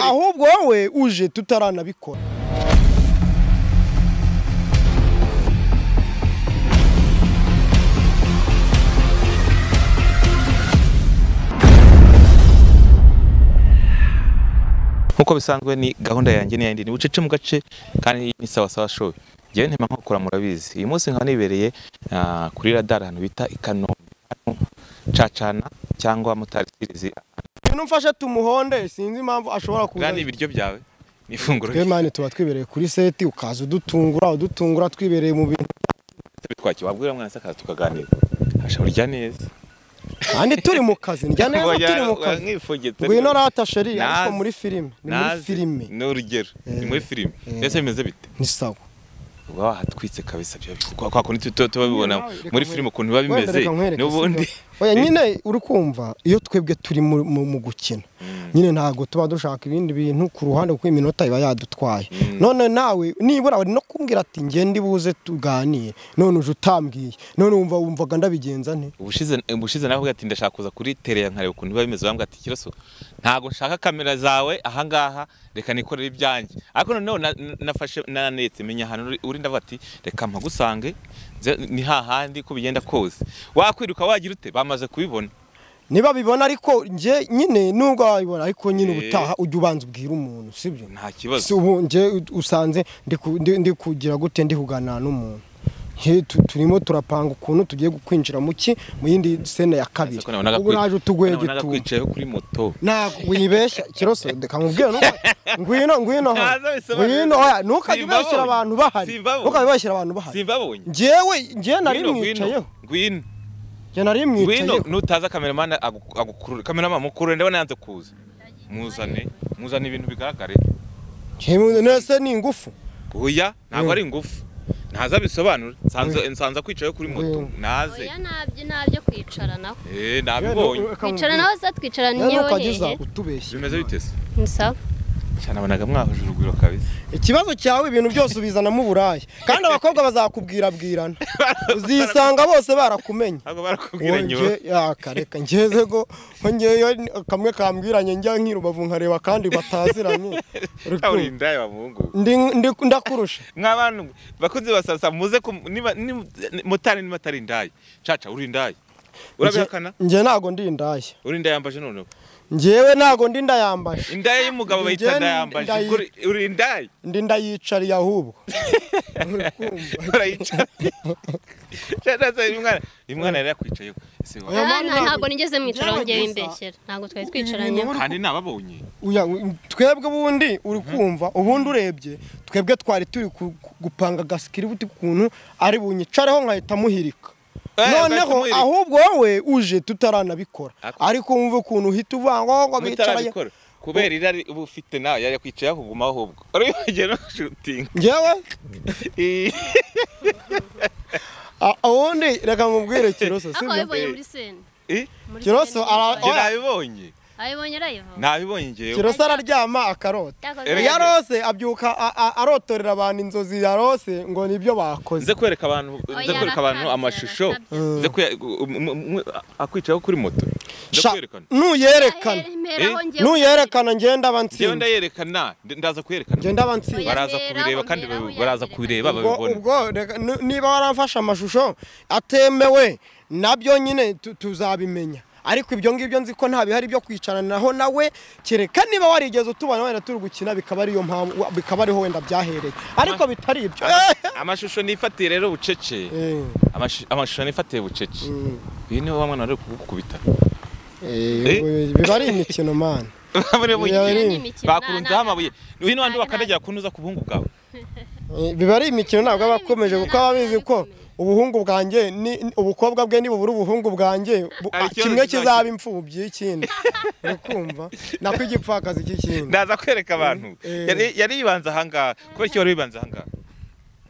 ahubwo wowe uje tutaranabikora nk'uko bisanzwe ni gahunda yanjye ni yindi ni bucece mu gace kandi ni sawa sawa show njyewe ntema nkokora murabizi uyu munsi nkaba nibereye ah, kuri radar ahantu bita i Kanombe hano cacana cyangwa motari series umuntu mfashe tumuhonde sinzi impamvu ashobora kuza kandi ibiryo byawe ni ifunguro twe mani tuba twibereye kuri seti ukaza udutungura udutungura twibereye mu bintu twakira wabwira mwana se akaza tukaganira hashobora urya neza kandi turi mu kazi ndya neza Wajya- turi mu wa- kazi nkifugitse. ngwino rata sheri ariko Nazi. muri filime ni muri Nazi. filime ni urugero ni muri filime Eh. mbese bimeze bite ni sawa uba wahatwitse kabisa bya kwa kwa kundi tuba tubibona nawe reka muri nkwereke. filime ukuntu biba Wenda bimeze reka nkwereke, n'ubundi sibyo? oya nyine uri kumva iyo twebwe turi mu- mu mu gukina nyine ntabwo tuba dushaka ibindi bintu ku ruhande kuko iminota iba yadutwaye none nawe nibura wari no kumbwira ati ngende buze tuganire none uje utambwiye none wumva wumvaga ndabigenza nte ubushize ubushize navuga ati ndashaka kuza kuri tere ya nkareba ukuntu biba bimeze bambwira ati kiroso ntabwo nshaka kamera zawe ahangaha reka nikorere ibyanjye ariko noneho na- na- nafashe nanetse menya ahantu uri- uri ndavuga ati reka mpagusange nze- ni hahandi ko bigenda kose wakwiruka wagira ute bamaze kubibona niba bibona ariko njye nyine nubwo wabibona ariko nyine Eh. ubutaha ujya ubanza ubwira umuntu sibyo nta kibazo si ubu njye usanze ndi ku- ndi- ndi kugira gute ndi kuganira n'umuntu Nje tu- turimo turapanga ukuntu tugiye gukwinjira mu ki mu yindi sene ya kabiri Ariko nabonaga ubu kwi- naje utugweye nabonaga gitumo kwicayeho kuri moto ntabwo wibeshya kirose reka nkubwire nuko- ngwino ngwino hano. Ntaza bisobanura. ngwino oya ntukajye Simbabonye. ubeshyira abantu bahari Simbabonye. ntukajye ubeshyira abantu bahari simbabonye njyewe njye nari Ngwino, ngwino, mwicayeho ngwino njye nari ngwino mwicayeho nutaza kameramani agu- agukurure kameramani mukurure ndabona yanze kuza muzane muzane ibintu bigaragare Njyewe nese ni ingufu Oya, ntabwo Mm. ari ingufu. Ntaza bisobanura. Nsanze nsanza kwicaye kuri moto. Mm. Naze. oya ntabyo ntabyo kwicara naho Eh, nabibonye. kwicara naho se twicarana Rero niyo ukageza hehe utubeshya Bimeze bite se? ni sawa Cyane abonaga mwahuje urugwiro kabisa. ikibazo cyawe ibintu byose ubizanamo uburaya kandi abakobwa bazakubwira bwirana uzisanga bose barakumenye Ntabwo Uwo barakubwira nyuma. nge yakareka ngeze ko ko ngeyo kamwe kambwiranye njya nk'irubavu nkareba kandi bataziranye Uri kumva? Uri ndaye bamungu. Ndi- ndi- ndakurusha Mwabantu bakunze basasa muze ku niba ni- ni- mutari niba atari ndaye. Caca uri ndaye. Urabihakana? Nge- nge ntago ndi indaya Uri ndaye yambaje noneho. njyewe ntago ndi ndayambaje Indaye y'umugabo Njye bayita ndaye yambaje. ndayi- Uri- Uri ndaye. ndi ndayicariye ahubwo Uri kumva? Urayicara. Cyane se umwana, uyu mwana yari yakwicayeho. Ese wa- Oya, Ah, mani, nta- ntabwo- ntabwo nigeze mwicaraho Byabaye ngewe gusa. imbeshyera ntabwo twari twicaranye Ibintu Kandi nababonye. Uya, u- twebwe ubundi uri kumva ubundi urebye twebwe twari turi ku- ku- gupanga gasikiributi kuntu ari bunyicareho nkahita muhirika Eh, ugahita noneho muhirika. ahubwo wowe uje tutaranabikora Ako- ariko wumva ukuntu uhita uvuga ngo ngo bicaranye mutarabikora kubera irari uba ufite nawe yari yakwicaye yakugumaho ahubwo uribagiwe no gushutinga ngewe a- ubundi reka mubwire kiroso aho sibyo wabibonye Eh. muri sene Eh? muri Kiroso, ara- njye oya. nabibonye abibonye arayivuga nabibonye njyewe kiroso araryama akarota Erega- iyo arose abyuka a- a- arotorera abantu inzozi yarose ngo nibyo bakoze nze kwereka abantu nze Oya, kwereka abantu arakabya, amashusho arakabya. nze kuya- um- um- um- akwicayeho kuri moto nze Sha, kwerekana nuyerekana Eh? nuyerekana ngenda njyewe bansinda ndayerekana ndi- ndaza kuyerekana ngenda bansinda baraza Oya, kubireba mberaho, kandi mberaho, babi- baraza yabyereka. kubireba ubwo babibona ubwo reka- ni- niba waramfashe amashusho atemewe nabyo nyine tu- tuzabimenya ariko ibyo ngibyo nzi ko nta bihari byo kwicaranaho nawe kereka niba warigeze utubona wenda turi gukina bikaba ariyo mpamvu wa- bikaba ariho wenda byahereye ariko bitari ibyo amashusho nifatiye rero bucece Eh, Amashi- amashusho nifatiye bucece Mm. uyu niwe wa mwana wari kugukubita eh, biba ari imikino mana Muri mu- Iyo ari- bakurunzeho amabuye uyu ni wandi wakandagira kunuza ku buhungu bwawe Eh, biba ari imikino ntabwo aba akomeje kuko aba bizi ko ubuhungu bwanjye ni ni- ubukobwa bwe nibubura ubuhungu bwanjye bu- Hari ah, ikibazo kimwe kizakira. kizaba imfubyi y'ikindi uri kumva nako igipfakazi cy'ikindi ndaza kwereka abantu Eh. yari yari yibanze ahangaha kubera iki wari wibanze ahangaha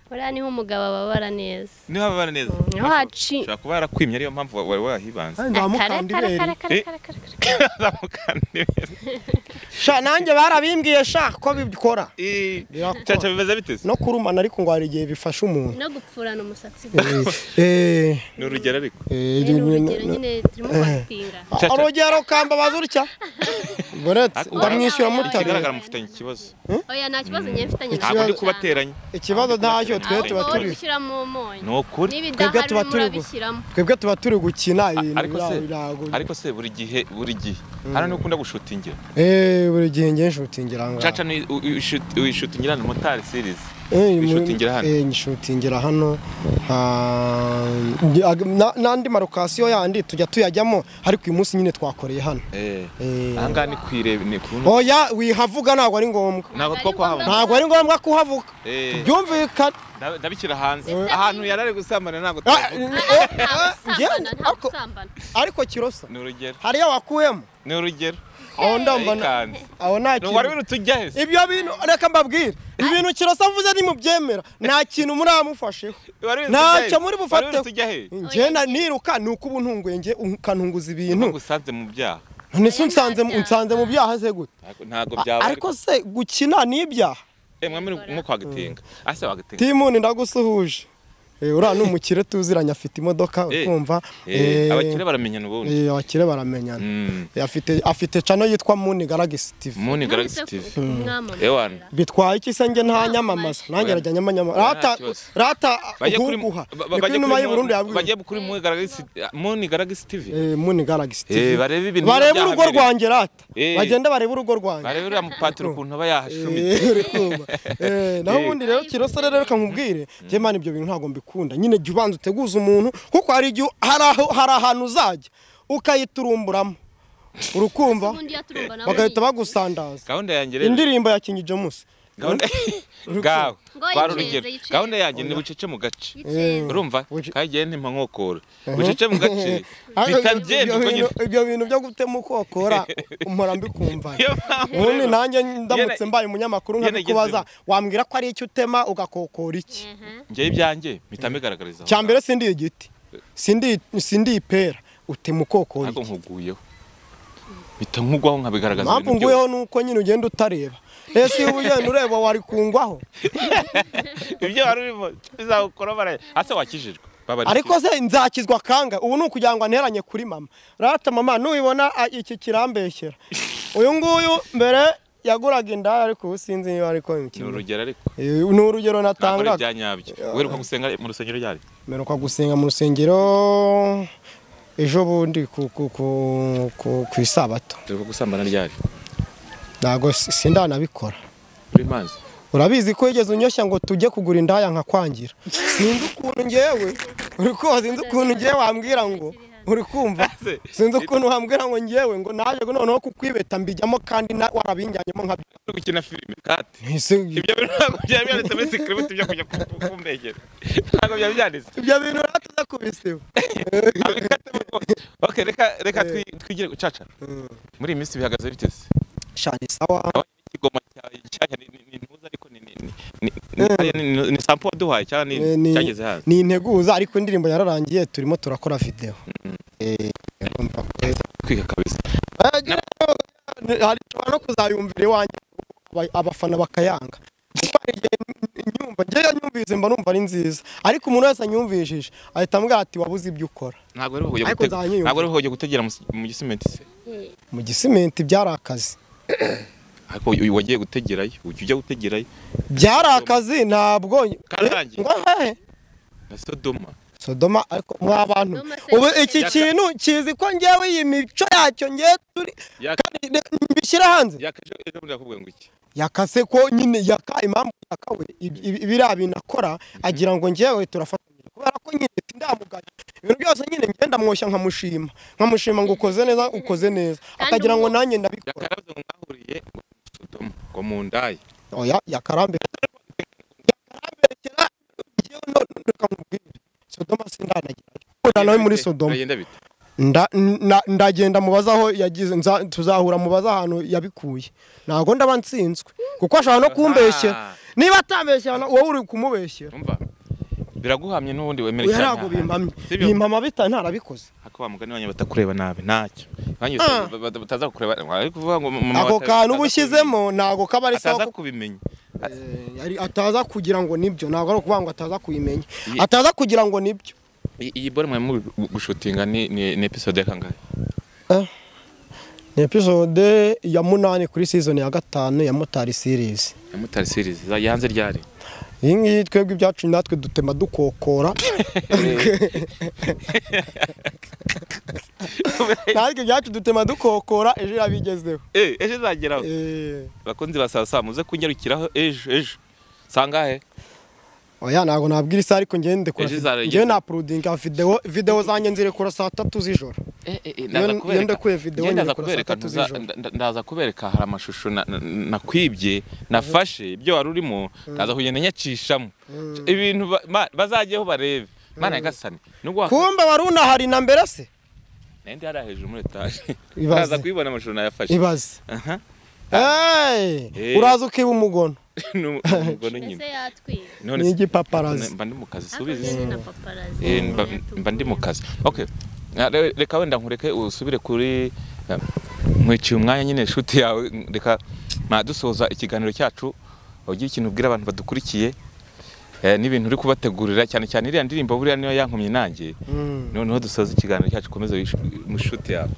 korea niho umugabo ababara neza niho ababara neza Mm, niho haci- ushobora kuba yarakwimye ariyo mpamvu wa- wari wahibanze kandi bamukanda Akare, ibere akare, akare, akare, akare, akare. Azamukandimira. sha nanjye barabimbwiye sha ko bikora Ii, Birakora. caca bimeze bite se no kurumana ariko ngo hari igihe bifasha umuntu no gupfurana umusatsi Eh, eh, ni urugero ariko eh, rero urugero no- nyine turimo kwatinga Caca. urugero kambabaza utya buretse Ariko- ndamwishyura Oya, oya, muta oya. ikigaragara mufitanye ikibazo oya nta kibazo ngewe mfitanye Ikibazo- ntabwo ndi kubateranya ikibazo ntacyo twe Ntabwo ntabwo tuba uri turi gushyira mu munyu ni ukuri niba Twebwe idahari tuba urimo turi gu- urabishyiramo twebwe tuba turi gukina ibintu ariko se birago- birago ariko se buri gihe buri gihe hano nukunda gushutingira Eh, buri gihe ngiye nshutingira ngaha. caca ni u- u- ushuti- uyishutingira ni motari series Eh, mu- wishutingira hano eh, nshutingira hano Ah, ndi- ag- na- n'andi marokasiyo yandi tujya tuyajyamo ariko uyu munsi nyine twakoreye hano Eh, Eh. ahangaha ni kwireba ni ku oya wihavuga ntabwo ari ngombwa ntabwo two kuhabona ntabwo ari ngombwa kuhavuga Eh, byumvikana nda- ndabikira hanze ahantu yarari gusambana ntabwo Ah, tuhavuga. eh, eh, njye- ntabwo ariko- usambana ariko kirosa ni urugero hariya wakuyemo ni urugero aho ndumva na- Ikanze. aho nta ni uwari kintu urutujya hese ibyo bintu reka mbabwire ibintu kirosa avuze nimubyemera nta kintu muri amufasheho ntacyo muri bufateho tujya he njye na- niruka ni uko uba untunguye njye ukantunguza ibintu usanze mu byaha nese unsanze unsanze mu byaha se gute Ntago- ntago A- byaba ariko se gukina ni ibyaha eh mwami nko kwagatenga ase wagatenga timuni ndagusuhuje Eh, uriya ni umukire tuziranye afite imodoka Eh, ukumva eh eh, abakire baramenyana ubundi eh, abakire baramenyana Mm. Eh, afite afite cano yitwa muni galaxy tv muni Nanditse galaxy ku- tv kumwamamaza. ewana bitwaye iki se njye nta nyamamaza nanjye arajya nyamamaza Oya, nta rata kibazo. rata bajye kuri guguha ba- ba- niko bajye inuma kuri y'u Burundi Muni- yabwiye bajye kuri muni galaxy muni galaxy tv Eh, muni galaxy tv Eh, barebe ibintu barebe byahabereye. urugo rwanjye rata Eh. bagende barebe urugo rwanjye barebe uriya mupatiro ukuntu aba yahashumitse Eh, uri kumva. Eh, naho Eh. ubundi rero kirosa rero reka nkubwire njye mana ibyo bintu ntabwo mbikunda nyine jya ubanza uteguza umuntu kuko hari igihe hari aho- hari ahantu uzajya ukayiturumburamo urukumva ubundi yaturumva nawe bagahita ni- bagusandaza gahunda yanjye rero indirimbo ya kingi jamusi gahunda gawe Ngo twari yiceze, urugero yiceze. gahunda yanjye ni bucece mu gace Yiceze. urumva Buce- kagiye ntimpa nkokora bucece mu gace Ah, ibyo- bitagenda ibyo uko nyine bintu- ibyo bintu byo gutema ukokora mpora mbikumva Niyo mpamvu ubundi rero- nanjye ndamutse Yene- mbaye umunyamakuru yene nkabikubaza igezweho. wambwira ko ari icyo utema ugakokora iki Ehe. njyewe ibyanjye mpita mbigaragariza aho cya mbere sindi igiti sindi sindi ipera utema ukokora ntabwo iki nkuguyeho mpita nkugwaho nkabigaragaza impamvu ibintu nguyeho ni uko nyine ugenda utareba ese iyo ugenda ureba wari kungwaho byose. ibyo wari urimo bizagukora baraye hasi wakijijwe babarikira. ariko se nzakizwa kanga ubu ni ukugira ngo nteranye kuri mama rata mama nubibona a- iki kirambeshyera uyu nguyu mbere yaguraga indaya ariko ubu sinzi niba ariko ni imikino urugero ariko ni urugero ntabwo ari natangaga ibya nyabyo wiruka gusenga mu rusengero ryari mperuka gusenga mu rusengero ejo bundi ku ku ku- ku- ku isabato wiruka gusambana ryari ntabwo si- sindanabikora uri mazi urabizi ko wigeze unyoshya ngo tujye kugura indaya nkakwangira sinzi ukuntu ngewe uri kumva sinzi ukuntu ngewe wambwira ngo uri kumva sinzi ukuntu wambwira ngo ngewe ngo naje ngo noneho kukwibeta mbijyamo kandi na- warabinjyanyemo nka uri gukina filime kati Ese ibyo bintu ntabwo byari byanditse muri sikiribiti byo kujya ku- kumbegera ntabwo byari byanditse ibyo bintu ratuza kubiseho ok reka reka twi- twigire ku caca muri iyi minsi bihagaze bitese shani sawa ikigoma cyanya ni ni- ni ntuza ariko ni ni ni- ni- ni- ni- ni- ni sampo waduhaye cyangwa ni Eh, ni- cyageze hanze ni integuza ariko indirimbo yararangiye turimo turakora videwo urumva ko- kwiga kabisa hari ushobora no kuzayumvira iwanjye aba- abafana bakayanga kuko hari igihe n- nyumva njyewe nyumvise mba numva ari nziza ariko umuntu wese anyumvishije ahita ambwira ati wabuze ibyo ukora ntabwo rero hoye Ariko gutega nzanyiyumva. ntabwo rero hoye gutegera mu- mu gisimenti se mu gisimenti byari akazi ariko uyu wagiye gutegerayo ujya ujya gutegerayo byari akazi ntabwo Kararangiye. ngo hehe na sodoma sodoma ariko mwa bantu Sodoma se- ubu iki Yaka- kintu kizi ko ngewe iyi mico yacyo ngewe turi Yaka- kandi reka mbishyire hanze yakaje ejo bundi nakubwiye ngo iki yakase ko nyine yaka impamvu yakawe ib- ib- biriya bintu akora agira ngo njyewe turafatanyije kubera ko nyine sindamuganya ibintu byose nyine ngenda mwoshya nkamushima nkamushima ngo ukoze neza ukoze neza Kandi akagira ngo ubu- nanjye ndabikora yakarabuze ngo mwahuriye ngo ni sodoma ngo mundaye oya yakarambere yakarambekera njyewe none reka nkubwire sodoma sindanagerayo Nkunda nawe muri sodoma Biragenda bite Nda- nda- ndagenda mubaza aho yagize nza- tuzahura mubaza ahantu yabikuye ntabwo ndaba nsinzwe kuko ashobora no kumbeshyera niba atambeshyera wowe uri kumubeshyera umva biraguhamye n'ubundi wemere oya cyane ntabwo bimpamye sibyo bimpama bita ntarabikoze ako wa mugani wanyu batakureba nabi ntacyo wanyu Ah. bata- bata- bataza kukureba ari kuvuga ngo mama ako bata- kantu uba bataza ushyizemo ntabwo kaba kubimenya. ari sawa ataza kuko kubimenya Eh, yari- ataza kugira ngo nibyo ntabwo ari ukuvuga ngo ataza kubimenya Ye- ataza kugira ngo nibyo I- iyi bore mwe muri gushutinga ni ni ni episode ya kangahe ni episode ya munani kuri season ya gatanu ya motari series ya mutari series za- yanze ryari iyi ngiyi twebwe ibyacu natwe dutema dukokora natwe ibyacu dutema dukokora ejo yabigezeho eh ejo izageraho Eh, bakunzi ba saa saa muze kunyarukiraho ejo ejo sangahe oya ntabwo nabwira isaha ariko njyewe ndekora Ejo izarageza. njyewe napurudinga videwo videwo zanjye nzirekura saa tatu z'ijoro Iyo- iyo ndakuye video nyine ndaza kuri kubereka saa tatu ntuza- z'ijoro. nda- ndaza kubereka hari amashusho na- na- nakwibye nafashe ibyo wari urimo ndaza kugenda nyacishamo ibintu ba- ma- bazajyeho barebe mana yagasane nubwo wa- kumbe wari unahari na mbere se nari ndi hariya hejuru muri etaje Ibaze. ndaza kuyibona amashusho nayafashe ibaze Aha. Hey, Eh. uraza ukiba umugono Ni umugono nyine mbese yatwiye None Ni se- igipaparazi. mba ndi mu kazi subiza hakurya isi. ni na paparazi Eh, mba- mba ndi mu kazi okay Ah, re- reka wenda nkureke usubire kuri eh, nkwiciye umwanya nyine inshuti yawe reka ma dusoza ikiganiro cyacu ugira ikintu ubwira abantu badukurikiye eh, n'ibintu uri kubategurira cyane cyane iriya ndirimbo buriya niyo yankomye nanjye noneho dusoza ikiganiro cyacu komeza mu nshuti yawe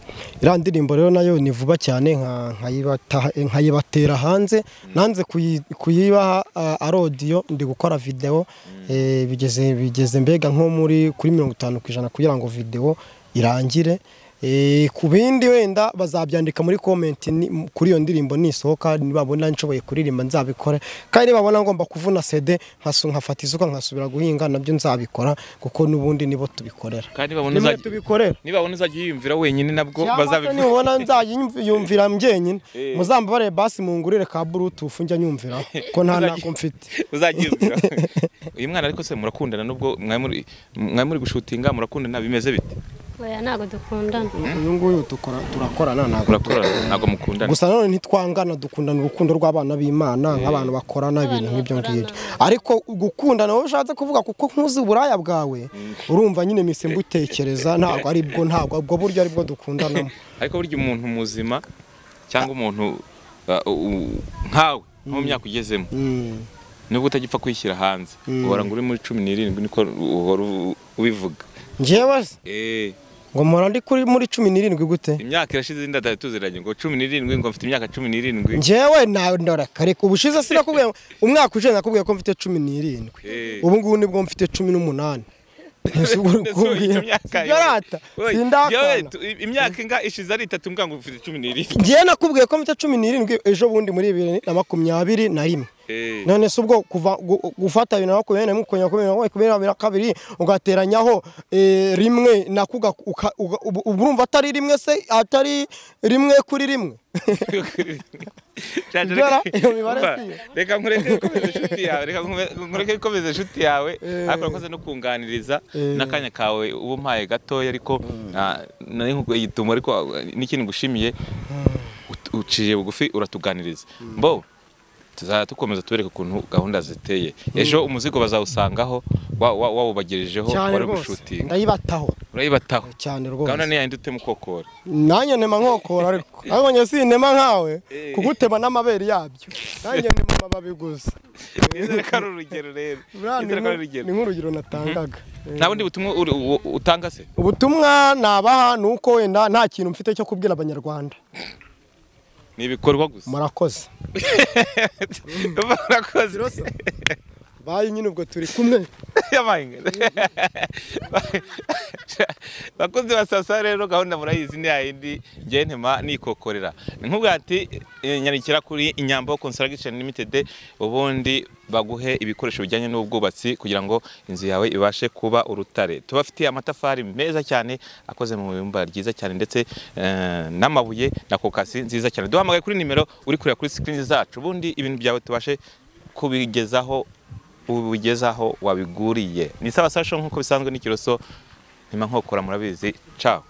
iriya ndirimbo rero nayo ni vuba cyane nka- nkayibata- nkayibatera hanze nanze kuyi- kuyibaha ah, ari odiyo ndi gukora videwo eh, bigeze bigeze mbega nko muri kuri mirongo itanu ku ijana kugira ngo videwo irangire Eh, ku bindi wenda bazabyandika muri komenti ni- m- kuri iyo ndirimbo nisohoka nibabona nshoboye kuririmba nzabikora kandi nibabona ngomba kuvuna sede nkasu nkafata isuka nkasubira guhinga nabyo nzabikora kuko n'ubundi nibo tubikorera kandi babona nimwe uzajya tubikorera niba babona uzajya uyiyumvira wenyine nabwo cyangwa se bazabivuga nubona nzayiyumvira njyenyine Eh. muzambabarire basi mungurire ka bluetooth njya nyumvira ko nta ntako mfite uzagiyumvira uyu mwana ariko se murakundana nubwo mwari muri- mwari muri gushutinga murakundana bimeze bite oya ntabwo dukundana uyu nguyu dukora turakorana ntabwo murakorana ntabwo mukundana gusa nanone ntitwangana dukundana urukundo rw'abana b'imana nk'abantu bakorana ibintu nk'ibyo ngibyo ariko gukundana wowe ushatse kuvuga kuko nkuzi uburaya bwawe urumva nyine mise mbutekereza ntabwo ari bwo ntabwo ubwo buryo ari bwo dukundanamo ariko burya umuntu muzima cyangwa umuntu uh, u- nkawe nko mu myaka ugezemo Mm. nubwo utagipfa kwishyira hanze uhora ngo uri muri cumi n'irindwi niko uhora u- ubivuga njyewe se, Eh, ngo mpora ndi kuri muri cumi n'irindwi gute imyaka irashize indi atari tuziranye ngo cumi n'irindwi ngo mfite imyaka cumi n'irindwi njyewe nawe ndoraka reka ubushize sinakubwiye umwaka ushize nakubwiye ko mfite cumi n'irindwi Eh. ubu ngubu nibwo mfite cumi n'umunani ntizubure Ndetse ubu kubwira icyo myaka yawe- sindarata Oye, yewe, sindakana tu- i- imyaka inga ishize ari itatu mbwa ngo ufite cumi n'irindwi njyewe nakubwiye ko mfite cumi n'irindwi ejo bundi muri bibiri na makumyabiri na rimwe Eh, none se ubwo kuva gu- gufata bibiri na makumyabiri na rimwe ukongera kuri bibiri na makumyabiri na kabiri ugateranyaho eh, rimwe nako uga- uka- uga- ubu- ubu urumva atari rimwe se atari rimwe kuri rimwe Shaje, Ibyara, reka- iyo mibare Umva, si yo. reka nkureke gukomeza inshuti yawe reka nkume- nkureke gukomeza inshuti yawe ariko urakoze no kunganiriza Eh. n'akanya kawe uba umpaye gatoya ariko ah, nari nkuguye igitumo ariko ah, n'ikintu ngushimiye ut- uciye bugufi uratuganiriza mbo tuzajya dukomeza tubereka ukuntu gahunda ziteye ejo umuzigo bazawusangaho wa- wa- wawubagirijeho cyane wari rwose gushutinga ndayibataho urayibataho cyane rwose gahunda niyo utema ukokora nanjye nema nkokora ariko ariko njye sintema nkawe kugutema n'amabere yabyo nanjye nema amababi gusa nizere ko ari urugero rero Buriya ni nizere ko ari nk- urugero ni nk'urugero natangaga nta bundi butumwa uri- u- utanga se ubutumwa nabaha ni uko wenda nta kintu mfite cyo kubwira abanyarwanda ni ibikorwa gusa murakoze murakoze bayi nyine ubwo turi kumwe yabaye bakozi ba sasa rero gahunda murayizi ni yayindi njye ntema nikokorera ni nk'ubwa ati eh, nyarukira kuri inyambo construction limited ubundi baguhe ibikoresho bijyanye n'ubwubatsi kugira ngo inzu yawe ibashe kuba urutare tubafitiye amatafari meza cyane akoze mu bumba ryiza cyane ndetse eh, n'amabuye na kokasi nziza cyane duhamagaye kuri nimero uri kureba kuri screen zacu ubundi ibintu byawe tubashe kubigezaho ubugezaho wabiguriye ni sawa sasho nk'uko bisanzwe n'ikiroso ntima nkokora murabizi caho